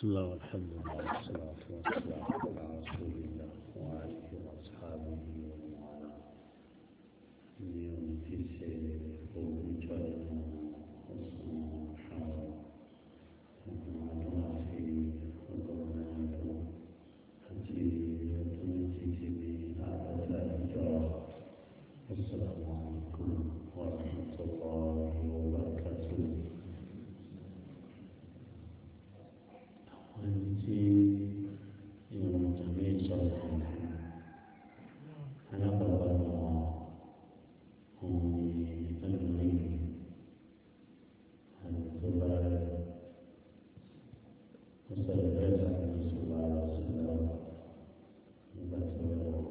بسم الله والحمد لله والصلاة والسلام على رسول الله وآله وأصحابه ومن والاه اليوم في سير وجاء السلام عليكم ورحمة الله وبركاته àwọn ẹni tí ìwọ̀n tàbí ìsọ̀rọ̀ fún alábàbà wọn òun ni ẹlòmíì àti tó bá rẹ̀ ó sọ̀rọ̀ bẹ́ẹ̀ láti ní ìṣòro ara sílẹ̀ nígbà tí ó rẹ̀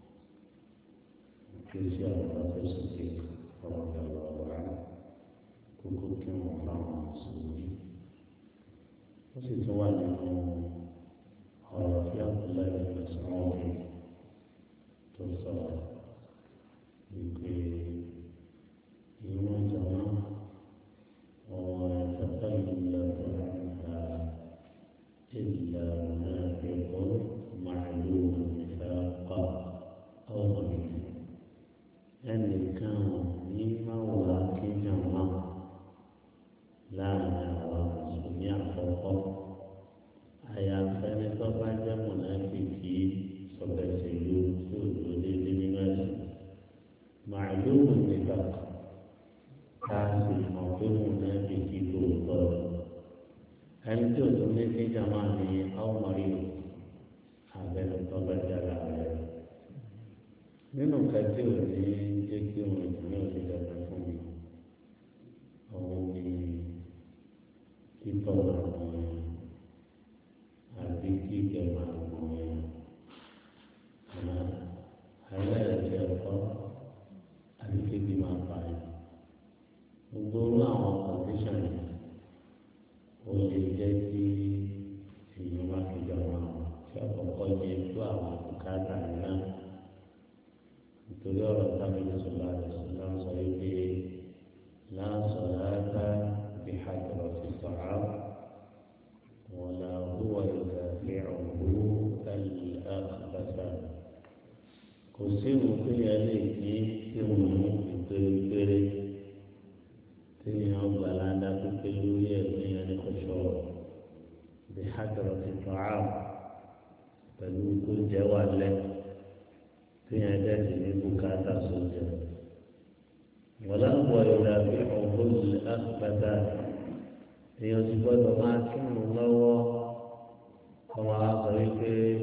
kí ó sì àwọn ọ̀dọ́ sókè ọ̀rọ̀ ìyàwó ọ̀rọ̀ kókó kí wọ́n fáwọn mùsùlùmí ó sì tún wà nínú ọ̀rọ̀ tí abdullahi bin sọ́wọ́n tó sọ̀rọ̀ wípé ìwọ̀n jọ̀wọ́ ọ̀rọ̀ ìtọ́jú ìlú ọ̀rọ̀ إلا منافق معلوم النفاق أو ضمير أن كان مما ولكن ما láàrin àwọn mùsùlùmí àkọ́kọ́ àyàfẹ́ni tó bá jẹ́ mọ̀nàfíkì sọ̀bẹ̀sẹ̀lú tí ò lò déédé nínú ẹ̀sìn màálùú nígbà ká sì mọ̀ pé mọ̀nàfíkì tó tọ́ ẹni tí ò tún ní sí jàmá ní àwọn mọ̀rí abẹ́nu tó bá jára rẹ̀ nínú kẹtí ò ní jẹ́ kí òun ìdílé òsì dàgbà fún mi òun ni títọ́ àwọn yẹn àbí kíkẹ́ máa gbọ́ yẹn àmọ́ aláìsí ẹ̀kọ́ àbí kébi máa pa yẹn gbogbo orú àwọn kọ̀ǹdíṣàn yẹn ó lè jẹ́ kí èèyàn má fi jọ wọn tí àkọ́kọ́ yẹ tó àwọn bùkátà náà nítorí ọ̀rọ̀ táwọn ìṣòro àti ìṣòro sọ wípé láǹsọ̀ láàbá. بحضرة الطعام ولا هو يدافعه الأخبث kò sí òfin ẹlẹ́ ìdí tí wọn mú ìpèrèpèrè tí wọn gbà ládàá pípé lórí ẹ̀mí ẹni kò sọ̀rọ̀ bí hàjọ̀rọ̀ ti tọ́ àrùn pẹ̀lú kó jẹ́ wà lẹ́ tí wọn dẹ́sí ní bùkátà sójà. ولا هو يدافعه الأخبث يثبت ما كان الله كما أصبح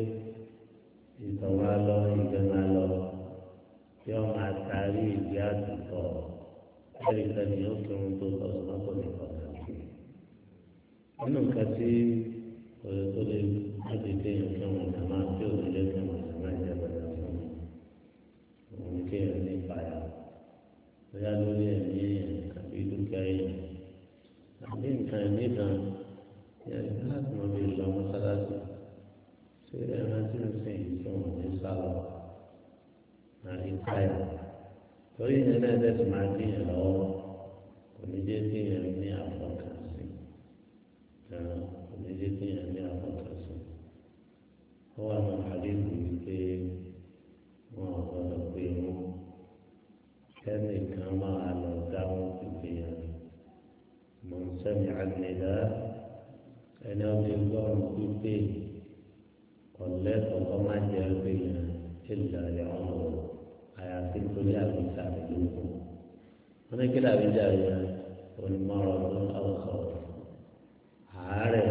ìtọ̀wálọ́ ìgbẹ́málọ́ yóò máa taari ìdí àtúntọ̀ ẹ̀rí sẹ́ni yóò kí wọn tó tọ̀ sọ́nà kò ní kọ̀ọ̀kan sí. nínú nǹkan tí òye tó lè láti kéèyàn kí wọn kà máa tí òye lé kí wọn kà máa jẹ bàtà fún un òun kéèyàn ní ìpayà bóyá lórí ẹ̀mí èèyàn àbí dúkìá èèyàn àbí nǹkan ẹ̀mí kan yẹn láti mọ bí lọ mọ́sálásí ṣé ẹran tí ń sìn yìí tí wọ́n ní sálọ àrí káyà torí ìyẹn náà tẹ̀sí máa díyàn lọ́wọ́ kò ní jẹ́ díyàn ní àfọkànsí kò ní jẹ́ díyàn ní àfọkànsí ó wà ní àdéhùn yìí pé wọn ò gbọdọ̀ pé wọn kẹ́nìkan máa lọ dáhùn ìgbìyànjú mọ̀ ń sẹ́mi àgbẹ̀dá ẹni ọdún gbọ́rùn pípé ọ̀lẹ́ kọ̀ọ̀kan má jẹ́ ìgbìyànjú ìlà ìyàwó àyàfi torí àbíjà ìlú wọn ní kí làbíjà yẹn onímọ̀ràn ọdún ọ̀sọ̀ àárẹ̀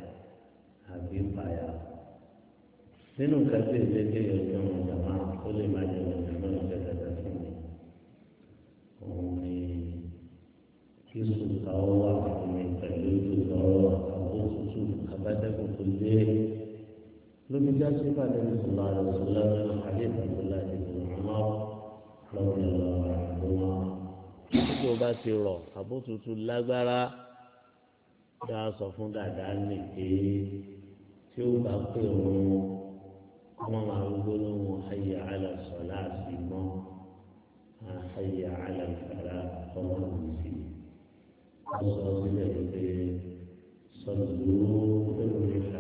àbí ìpayà nínú kẹsì ìdíje yóò fi wọn jàmá ó lè má jẹ wọn jàmá ìjẹsẹ̀ fún mi òun ni kí sùkà ó wà fún mi pẹ̀lú sùkà ó wà àbó tutù abájẹ́kùn tó lé lóbi já sí ìpàdé ìṣòro àrùn ìṣòro nínú àdé ìbàdàn láti ìṣòro àmọ́ lọ́wọ́ ìlọ àdúrà. tí o bá ti rọ̀ àbó tutù lágbára dá sọ fún dàda nìké tí ó bá pè wọn ọmọ màá gbólóhùn ayé àlà sọ láti mọ́. حي على الفلاح فهو المسلم وصلى الله عليه وسلم صلوا في الرحال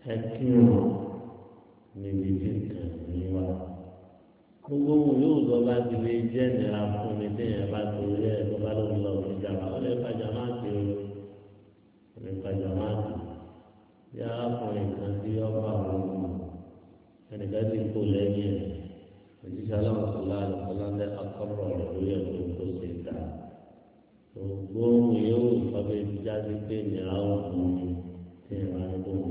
ẹ kírun níbi tí nǹkan ní wá gbogbo ohun yóò lọ bá ti lè jẹ́ ìnira fún mi téèyàn bá torí ẹ̀ tó bá lóun lọ sí ìjàmbá ó lè fàjà má ti o ó lè fàjà má ti bí arákùnrin kan tí ọba àwọn ọmọ ẹnìkan ti kó lẹ́yìn ẹ̀ òjíṣẹ́ aláwọ̀ sọ̀lá àlùfọ́láńdẹ́ akọ́rọ̀ rẹ̀ lórí ẹ̀ tó tó ṣe dà gbogbo ohun yóò lọ bá ti jáde pé ìnira ó fún mi téèyàn bá ní kó